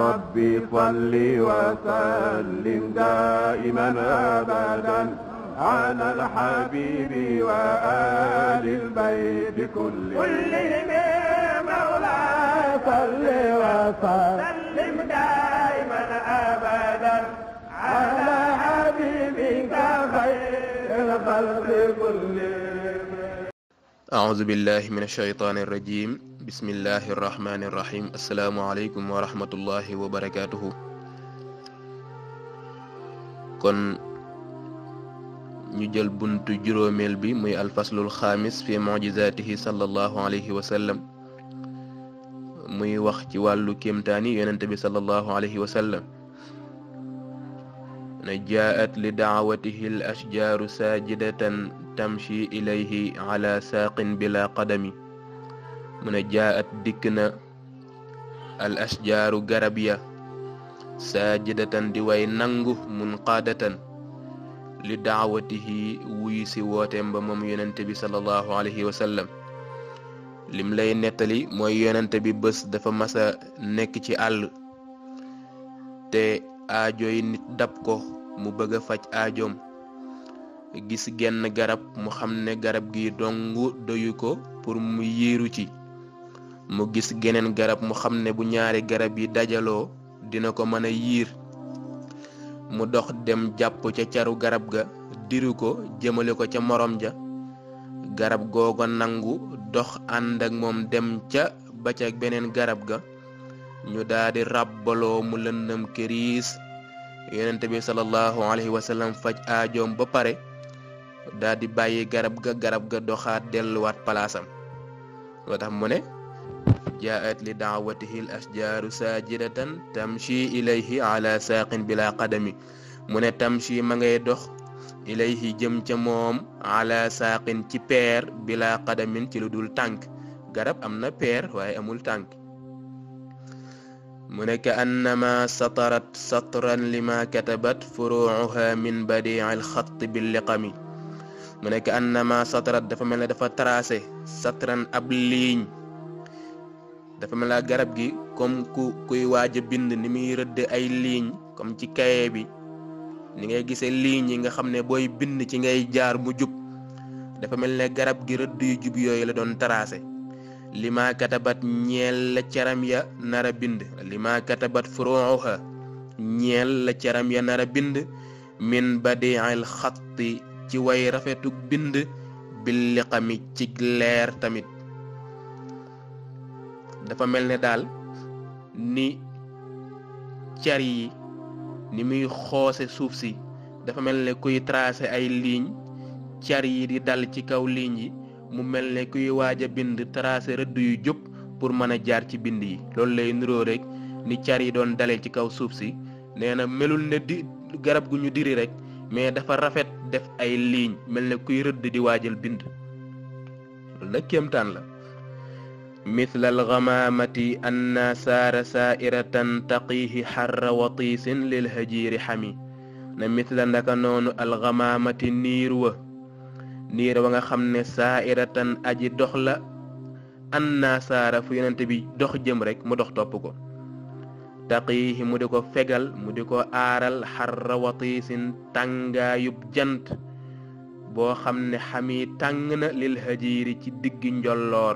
ربي صل وسلم دائما أبدا على الحبيب وآل البيت كلهم كلهم مولاي صل وسلم سلم دائما ابدا على حبيبك خير الخلق كلهم أعوذ بالله من الشيطان الرجيم بسم الله الرحمن الرحيم السلام عليكم ورحمة الله وبركاته kon ñu jël buntu juróomeel bi muy alfaslul xaamis fi mujizaatihi sallallahu alayhi wa sallam muy wax ci wàllu kéemtaani yonente bi sallallahu alayhi wa sallam ne jaat li daawatihi al ashjaaru saajidatan tamshi ilayhi ala saaqin bila qadami mu ne jaat dikk na al ashjaaru garab ya saajidatan di way nangu munqaadatan li daawatihi wuy si wooteem ba moom yonente bi sallallahu alayhi wa sallam lim lay nettali mooy yonente bi bés dafa masa nekk ci àll te aajoy nit dab ko mu bëgg a faj aajoom gis genn garab mu xam ne garab gi dongu doyu ko pour mu yiiru ci mu gis geneen garab mu xam ne bu ñaari garab yi dajaloo dina ko mën a yiir mu dox dem jàpp ca caru garab ga diru ko jëmale ko ca morom ja garab googa nangu dox ànd ak moom dem ca ba ca beneen garab ga ñu daldi ràbbaloo mu lëndëm këriis yonente bi sallallahu alayhi wa sallam faj aajoom ba pare daldi bàyyi garab ga garab ga doxaat delluwaat palaasam loo tax mu ne jaat li daawatihi l ashjaaru saajidatan tamshi ilayhi ala saaqin bila qadami mu ne tamshi ma ngay dox ilayhi jëm ca moom ala saaqin ci peer bila qadamin ci lu dul tànk garab am na peer waaye amul tànk mu ne ka annama satarat satran lima katabat furuuha min badii alxatti billiqami mu ne ka annama satarat dafa mel ne dafa tracé satran ab ligne dafa mel ne garab gi comme ku kuy waaj a bind ni muy rëdd ay ligne comme ci kaye bi ni ngay gisee ligne yi nga xam ne booy bind ci ngay jaar mu jub dafa mel ne garab gi rëdd yu jub yooyu la doon tracé lima katabat ñeel la caram ya nara bind lima katabat furuuha ñeel la caram ya nara bind min badiil xatti ci way rafetug bind billiqami ci leer tamit dafa mel ne daal ni car yi ni muy xoose suuf si dafa mel ne kuy tracé ay ligne car yi di dal ci kaw ligne yi mu mel ne kuy waaj a bind tracé rëdd yu jub pour mën a jaar ci bind yi loolu lay niroo rek ni car yi doon dalee ci kaw suuf si nee na melul ne di garab gu ñu diri rek mais dafa rafet def ay ligne mel ne kuy rëdd di waajal bind loolu nag kéemtaan la مثل الغمامة أن سار سائرة تقيه حر وطيس للهجير حمي مثل ndaka noonu الغمامة niir wa niir wa nga xam ne saairatan aji dox la anna saara fu yonente bi dox jëm rek mu dox topp ko taqiihi mu di ko fegal mu di ko aaral xarra watiisin tàngaayub jant boo xam ne xami tàng na lil hajiiri ci diggi njolloor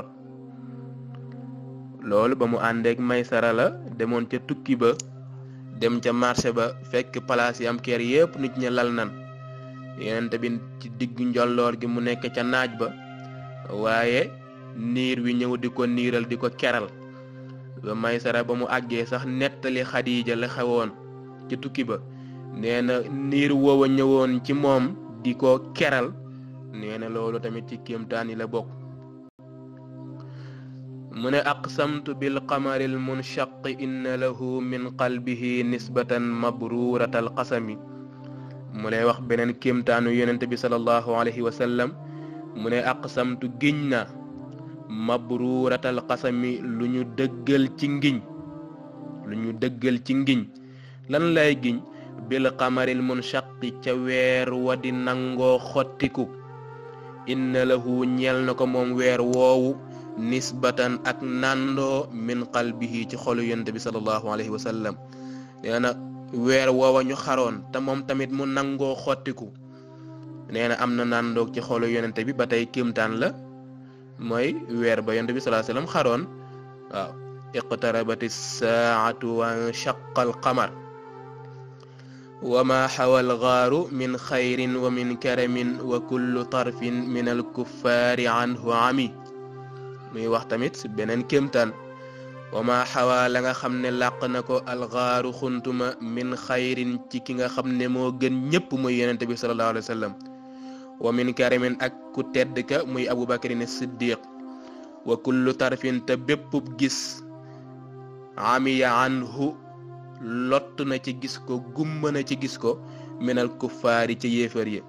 loolu ba mu àndeek maysara la demoon ca tukki ba dem ca marché ba fekk palaas yi am kër yépp nit ña lal nan yonente bi ci diggu njolloor gi mu nekk ca naaj ba waaye niir wi ñëw di ko niiral di ko keral ba maysara ba mu àggee sax nettali xadiija la xewoon ci tukki ba nee na niir woowa ñëwoon ci moom di ko keral nee na loolu tamit ci kéemtaan yi la bokk mu ne aqsamtu bil qamari al munshaqi inna lahu min qalbihi nisbatan mabrurat al qasami mu lay wax beneen kéemtaanu yonente bi salallahu alayhi wa sallam mu ne aqsamtu giñ na mabrurat al qasami lu ñu dëggal ci ngiñ lu ñu dëggal ci ngiñ lan lay giñ bil qamaril munshaqi ca weer wa di nangoo xottiku inna lahu ñeel na ko moom weer woowu nisbatan ak nandoo min qalbihi ci xolu yonent bi sallallahu alayhi wa sallam nee na weer woowa ñu xaroon te moom tamit mu nangoo xottiku nee na am na nandoog ci xolu yonent bi ba tey kéemtaan la mooy weer ba yonent bi sallallahu alayhi wa sallam xaroon waaw iqtarabati saatu wa shaqa alqamar wa ma xawa algaaru min xayrin wa min karamin wa kullu tarfin min alkuffaari anhu ami muy wax tamit si beneen kéemtaan wa ma xawa la nga xam ne làq na ko algaaru xuntuma min xayrin ci ki nga xam ne moo gën ñëpp muy yonente bi sallallahu alayhi wa sallam wa min karamin ak ku tedd ka muy abubakarin siddiq wa kullu tarfin te bépp gis amiya anhu lott na ci gis ko gumba na ci gis ko minal kuffaari ca yéefar yi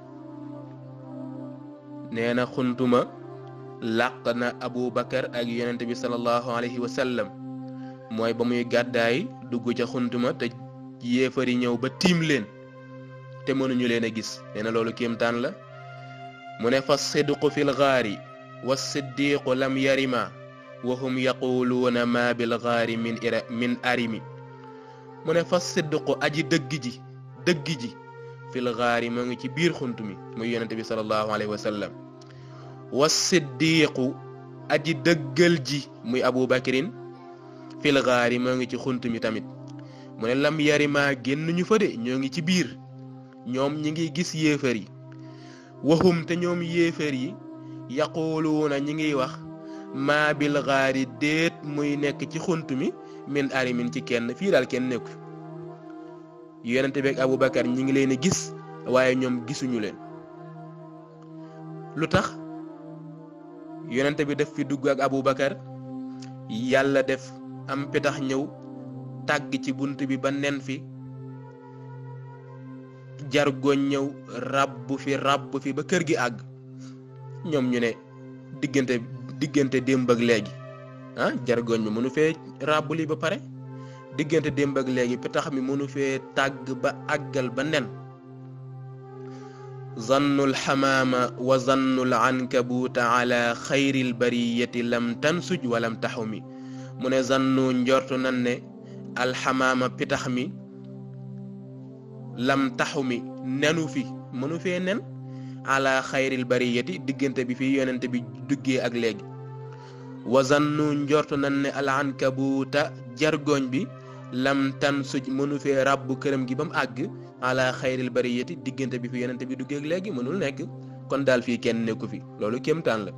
nee na xuntuma làq na abu bakar ak yonent bi salallahu alayhi wa sallam mooy ba muy gàddaay dugg ca xuntuma te yéefar yi ñëw ba tiim leen te mënuñu leen a gis nee na loolu kéemtaan la mu ne fa sidqu fil gaari wa siddiqu lam yarima wa hum yaquluuna ma bil gaari min ira min arimi mu ne fa sidqu aji dëgg ji dëgg ji fil gaari moo ngi ci biir xunt mi muy yonente bi salallahu alayhi wa sallam wa siddiqu aji dëggal ji muy abu bakrin fil gaari moo ngi ci xunt mi tamit mu ne lam yarima génn ñu fa de ñoo ngi ci biir ñoom ñi ngi gis yéefar yi waxum te ñoom yéefar yi yaquluuna ñi ngiy wax maa bil gaari déet muy nekk ci xunt mi min arimin ci kenn fii daal kenn nekku yonente beeg Aboubacar ñi ngi leen a gis waaye ñoom gisuñu leen lu tax yonente bi def fi dugg ak Aboubacar yàlla def am petax ñëw tàgg ci bunt bi ba nen fi jargoñ ñëw ràbb fi ràbb fi ba kër gi àgg ñoom ñu ne diggante diggante démb ak léegi ah jargoñ bi mënu fee ràbb li ba pare diggante démb ak léegi petax mi mënu fee tàgg ba àggal ba nen zannul xamaama wa zannul ankabuuta ala xayril bariyati lam tansuj walam taxu mi mu ne zannu njortu nan ne alxamaama pitax mi lam taxu mi nenu fi mënu fee nen ala xayril bariyati diggante bi fi yonente bi duggee ak léegi wa zannu njortu nan ne al ankabuuta jargoñ bi lam tan suj mënu fee ràbbu këram gi ba mu àgg ala xayril bariyati diggante bi fi yonente bi duggee ak léegi mënul nekk kon daal fii kenn nekku fi loolu kéemtaan la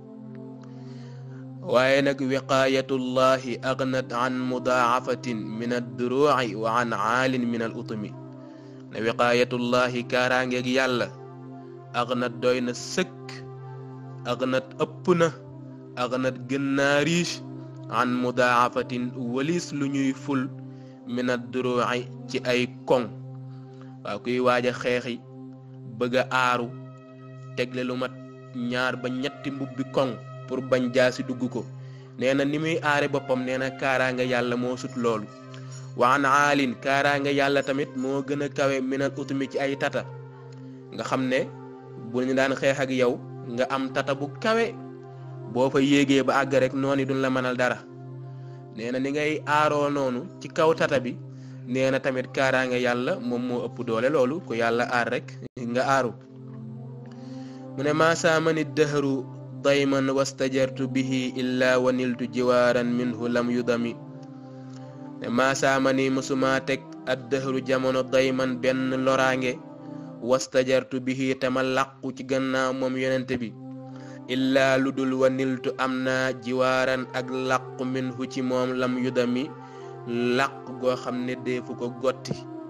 waaye nag wiqaayatullahi agnat an mudaafatin min adduruuci wa an aalin min al utumi ne wiqaayatullahi kaaraangeeg yàlla agnat doy na sëkk agnat ëpp na agnat gën naa riche an mudaafatin walis lu ñuy ful min adduruuci ci ay koŋ waaw kuy waaj a xeexi bëgg a aaru tegle lu mat ñaar ba ñetti mbubbi koŋ pour bañ jaasi dugg ko nee na ni muy aare boppam nee na kaaraanga yàlla moo sut loolu waan aalin kaaraanga yàlla tamit moo gën a kawe minal utumi ci ay tata nga xam ne bu ñu daan xeex ak yow nga am tata bu kawe boo fa yéegee ba àgg rek noonu duñ la mënal dara nee na ni ngay aaroo noonu ci kaw tata bi nee na tamit kaaraanga yàlla moom moo ëpp doole loolu ko yàlla aar rek nga aaru mu ne maasaamani dëhëru dayman wastajartu bihi illa wa niltu jiwaaran minhu lam yudami ne maasaamani mësuma teg ad dëhëru jamono dayman benn loraange wastajartu bihi te ma làqu ci gannaaw moom yonente bi illaa lu dul wa niltu am naa jiwaaran ak làqu minhu ci moom lam yudami làq goo xam ne deefu ko gotti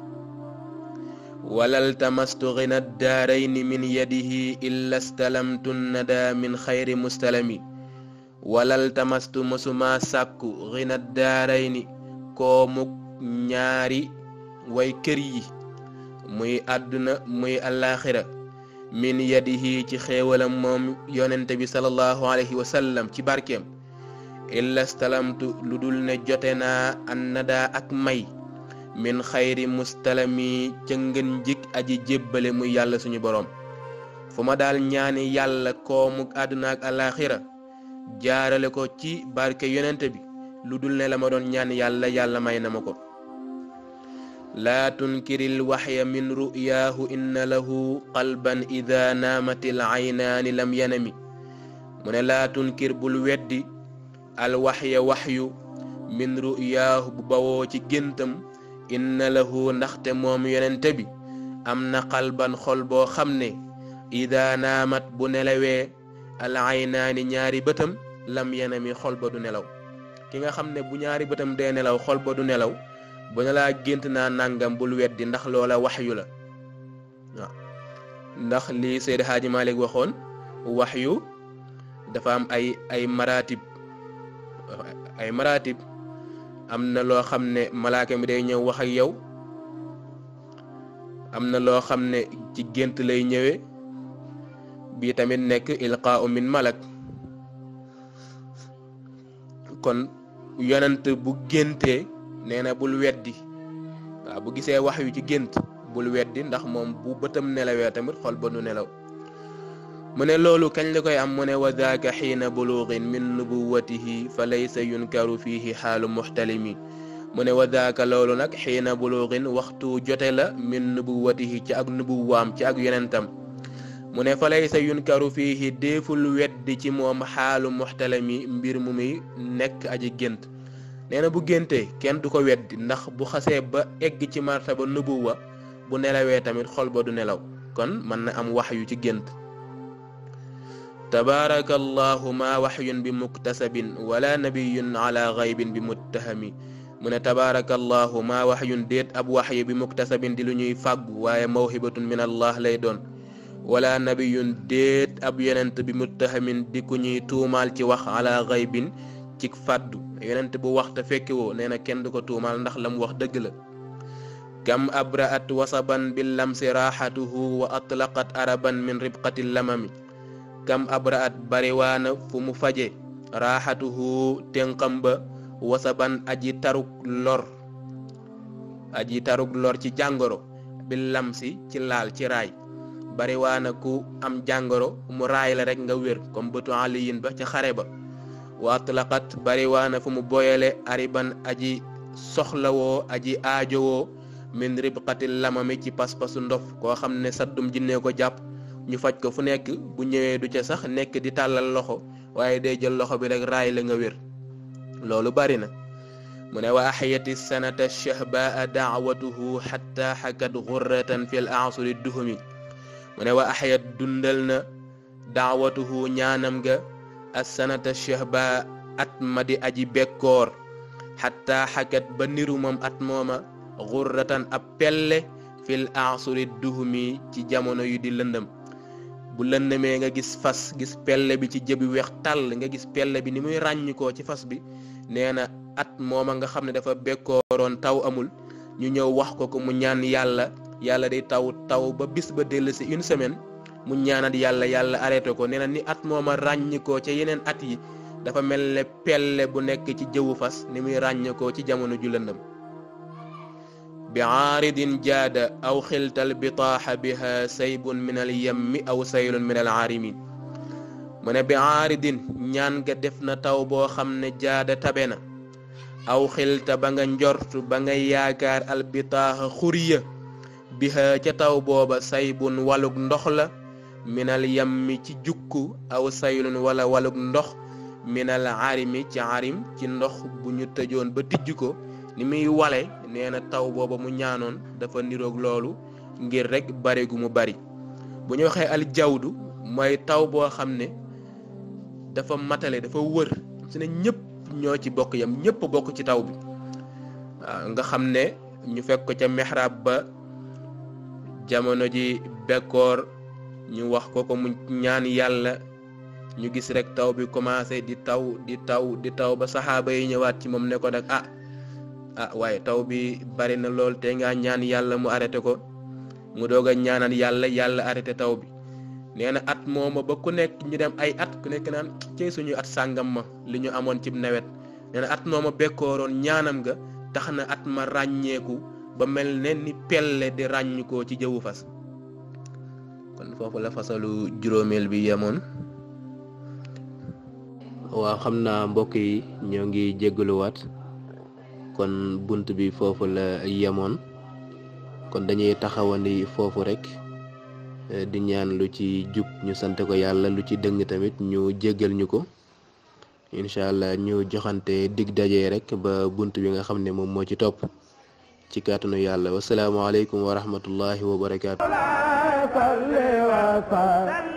walal tamastu xina daarayni min yadihi illa stalamtu nada min xayri mustalami walal tamastu mësuma sàkku xina daarayni koomuk ñaari way kër yi muy àdduna muy alaxira min yadihi ci xéewalam moom yonente bi salallahu alayhi wa sallam ci barkeem illa stalamtu lu dul ne jote naa an nada ak may min xayri mustalami ca ngën jik aji jébbale muy yàlla suñu boroom fu ma daal ñaani yàlla koomuk àdduna ak alaxira jaarale ko ci barke yonente bi lu dul ne la ma doon ñaan yàlla yàlla may na ma ko laa tunkiril waxya min ru'yaahu inna lahu qalban ida naamatil aynaani lam yanami mu ne laa tunkir bul weddi al waxya waxyu min ru'yaahu bu bawoo ci géntam inna lahu ndaxte moom yonente bi am na qalban xol boo xam ne ida naamat bu nelawee al aynaani ñaari bëtam lam yanami xol ba du nelaw ki nga xam ne bu ñaari bëtam dee nelaw xol ba du nelaw bu ne laa gént naa nangam bul weddi ndax loola waxyu la waaw ndax li Seydi Hadji Malick waxoon waxyu dafa am ay ay maratib ay maratib am na loo xam ne malaaka mi day ñëw wax ak yow am na loo xam ne ci gént lay ñëwee bii tamit nekk ilqaau min malak kon yonent bu géntee nee na bul weddi waaw bu gisee wax yu ci gént bul weddi ndax moom bu bëtam nelawee tamit xol ba du nelaw mu ne loolu kañ la koy am mu ne wa daaka xiina buluugin min nubuwatihi fa laysa yunkaru fihi xaalu muxtalimi mu ne wa daaka loolu nag xiina buluugin waxtu jote la min nubuwatihi ci ak nubuwaam ci ak yonentam mu ne fa laysa yunkaru fihi déeful weddi ci moom xaalu muxtalimi mbir mu muy nekk aji gént nee na bu géntee kenn du ko weddi ndax bu xasee ba egg ci martaba nubuwa bu nelawee tamit xol ba du nelaw kon mën na am wax yu ci gént tabaraka allahu ma waxyun bi muktasabin wala nabiyun ala gaybin bi muttahami mu ne tabaraka allahu ma waxyun déet ab waxyu bi muktasabin di lu ñuy fàggu waaye mawhibatun min allah lay doon wala nabiyun déet ab yonent bi muttahamin di ku ñuy tuumaal ci wax ala gaybin ci fàddu yonent bu wax te fekki woo nee na kenn du ko tuumaal ndax la mu wax dëgg la kam abraat wasaban bi lamsi raaxatuhu wa atlaqat araban min ribqati lamami kam abraat bariwaana fu mu faje raaxatuhu ténqam ba wasaban aji taruk lor aji taruk lor ci jàngoro bi lamsi ci laal ci raay bariwaana ku am jàngoro mu raay la rek nga wér comme bëtu aliyin ba ca xare ba wa atlaqat bariwaana fu mu boyale ariban aji soxlawoo aji aajowoo min ribqati lamami ci pas-pasu ndof koo xam ne saddum jinne ko jàpp ñu faj ko fu nekk bu ñëwee du ca sax nekk di tàllal loxo waaye day jël loxo bi rek raay la nga wér loolu bari na mu ne wa axyati sanata shahbaa daawatuhu xatta xakat gurratan fi l asuri duhumi mu ne wa axyat dundal na daawatuhu ñaanam ga assanata shahba at ma di aji bekkoor xatta xakat ba niru moom at mooma xurratan ab pelle fil asuri duhumi ci jamono yu di lëndëm bu lëndëmee nga gis fas gis pelle bi ci jëbi weex tàll nga gis pelle bi ni muy ràññikoo ci fas bi nee na at mooma nga xam ne dafa bekkooroon taw amul ñu ñëw wax ko ko mu ñaan yàlla yàlla day taw taw ba bis ba dellu si une semaine mu ñaanat yàlla yàlla arrêté ko nee na ni at mooma ràññikoo ca yeneen at yi dafa mel ne pelle bu nekk ci jëwu fas ni muy ràññikoo ci jamono ju lëndëm bi aaridin jaada aw xiltal bitaaxa biha saybun min al yemmi aw saylun min al aarimin mu ne bi aaridin ñaan nga def na taw boo xam ne jaada tabe na aw xilta ba nga njort ba nga yaakaar al bitaaxa xuriya biha ca taw booba saybun walug ndox la minal yammi ci jukku aw saylun wala walug ndox minal arimi ci arim ci ndox bu ñu tëjoon ba tijj ko ni muy wale nee na taw booba mu ñaanoon dafa niroog loolu ngir rek bari gu mu bari bu ñu waxee al jawdu mooy taw boo xam ne dafa matale dafa wër su ne ñëpp ñoo ci bokk yam ñëpp bokk ci taw bi waaw nga xam ne ñu fekk ko ca mihrab ba jamono ji bekkoor ñu wax ko ko mu ñaan yàlla ñu gis rek taw bi commencé di taw di taw di taw ba saxaaba yi ñëwaat ci moom ne ko nag ah ah waaye taw bi bari na lool te nga ñaan yàlla mu arrêté ko mu doog a ñaanal yàlla yàlla arrêté taw bi nee na at mooma ba ku nekk ñu dem ay at ku nekk naan cey suñu at sàngam ma li ñu amoon ci nawet nee na at mooma bekkooroon ñaanam nga tax na at ma ràññeeku ba mel ne ni pelle di ràññikoo ci jëwu fas kon foofu la fasalu juróomeel bi yemoon waa xam naa mbokk yi ñoo ngi jéggaluwaat kon bunt bi foofu la yemoon kon dañuy taxawandi foofu rek di ñaan lu ci jub ñu sant ko yàlla lu ci dëng tamit ñu jéggal ñu ko incha allah ñu joxante dig daje rek ba bunt bi nga xam ne moom moo ci topp ci kàttanu yàlla wasalaamaaleykum wa rahmatullahi wa barakaatu.